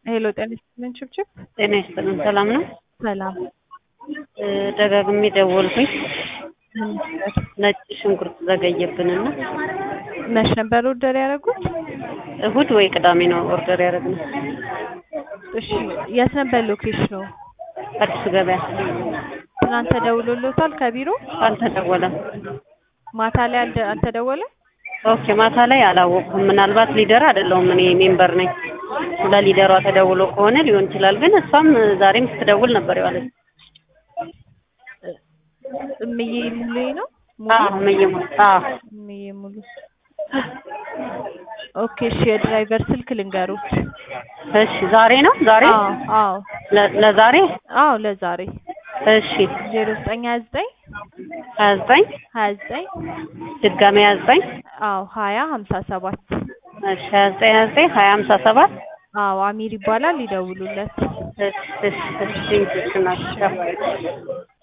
ሄሎ ጤና ይስጥልን ችብችብ። ጤና ይስጥልን። ሰላም ነው? ሰላም። እ ደጋግሜ ደወልኩኝ። ምን ነበር? ነጭ ሽንኩርት ዘገየብንና መች ነበር ኦርደር ያደረጉት? እሁድ ወይ ቅዳሜ ነው ኦርደር ያደረግነው። እሺ የት ነበር ሎኬሽኑ? አዲሱ ገበያ ትናንት ተደውሎሎታል ከቢሮ? አልተደወለም። ማታ ላይ አልደ- አልተደወለም? ኦኬ ማታ ላይ አላወቅኩም። ምናልባት ሊደር አይደለሁም እኔ ሜምበር ነኝ። ለሊደሯ ተደውሎ ከሆነ ሊሆን ይችላል። ግን እሷም ዛሬም ስትደውል ነበር የዋለች። እምዬ ሙሉ ነው? አዎ መየሙ አዎ እምዬ ሙሉ። ኦኬ እሺ የድራይቨር ስልክ ልንገሩት። እሺ ዛሬ ነው ዛሬ አዎ አዎ ለ- ለዛሬ አዎ ለዛሬ እሺ ዜሮ ዘጠኝ ሀያ ዘጠኝ ሀያ ዘጠኝ ሀያ ዘጠኝ ድጋሜ ሀያ ዘጠኝ አዎ ሀያ ሀምሳ ሰባት እሺ ሀያ ዘጠኝ ሀያ ዘጠኝ ሀያ ሀምሳ ሰባት አዎ አሚር ይባላል ይደውሉለት። እሺ እሺ እሺ እሺ ናቸው